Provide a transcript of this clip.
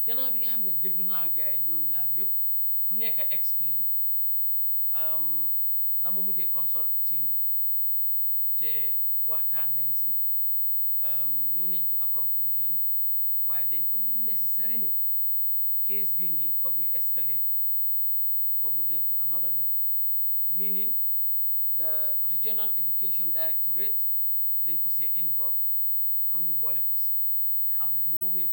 gannaaw bi nga xam ne déglu naa gars yi ñoom ñaar yëpp ku nekk a explain dama mujjee consult team bi te waxtaan nañ si ñëw nañ to a conclusion waaye dañ ko dim necessary ne case bii nii foog ñu escalate ko foog mu dem to another level meaning the regional education directorate dañ ko see involve foog ñu boole ko si amul no way